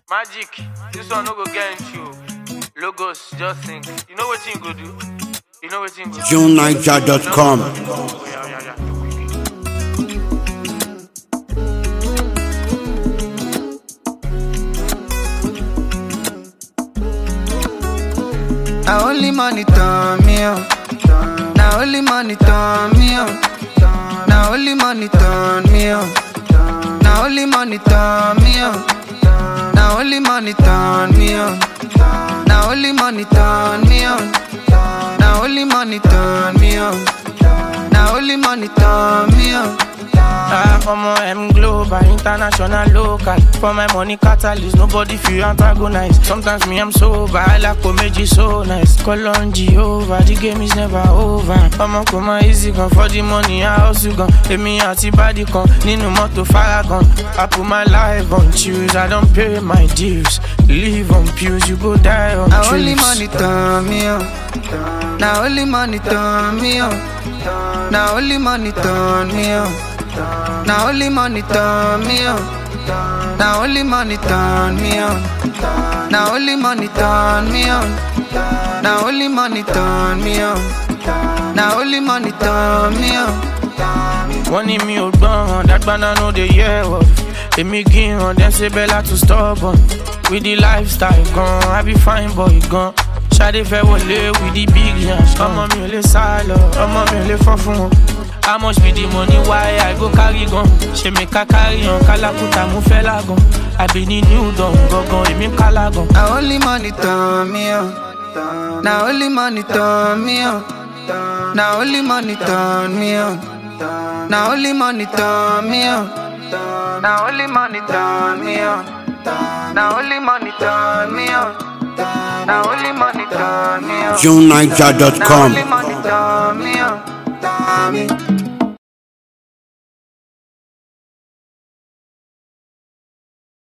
Magic, this one no go get into you. Logos, just think. You know what you go do? You know what you go do? JuneNiger.com. Oh, yeah, yeah, yeah. Now only money turn me on. Now only money turn me on. Now only money turn me on. Now only money turn me on. Now only money turn me on. Now only money turn me on. Now only money turn me on. Now only money turn me on. Ah, omo M global, international, local. For my money catalyst, nobody feel antagonize. Sometimes me I'm sober, I like comedy so nice. Call on Jehovah, the game is never over. Omo come on easy gun for the money, I also gun. Emi àti body kan nínú mọ́tò faragan. I put my life on choose, I don't pay my dues. Live on pews, you go die on Now only truths. money turn me on. Now only money turn me on. Now only money turn me on. Now only money turn me on. Now only money turn me on. Now only money turn me on. Now only money turn me on. Now only money turn me on. wọ́n ní mi ò gbọ́ràn dágbáná no dey hear word èmi gíran dem ṣe bẹ́lá to stubborn with the lifestyle gan i be fine boy gan ṣadé fẹ́ wọlé with the big yans ọmọ mi ò lè sá lọ ọmọ mi ò lè fọ́ fún wọn. how much be the money why i go carry gan ṣe mi ká carry hàn kálákùtà mo fẹ́ lágan àbí ní new dawn gangan èmi ń kálá gan. Now only money turn me on. Now only money turn me on. Now only money turn me on. Now only money turn me on. Now only money turn me on. Now only money turn me on. Now only money turn me on. Now JuneNiger.com. only money turn me on.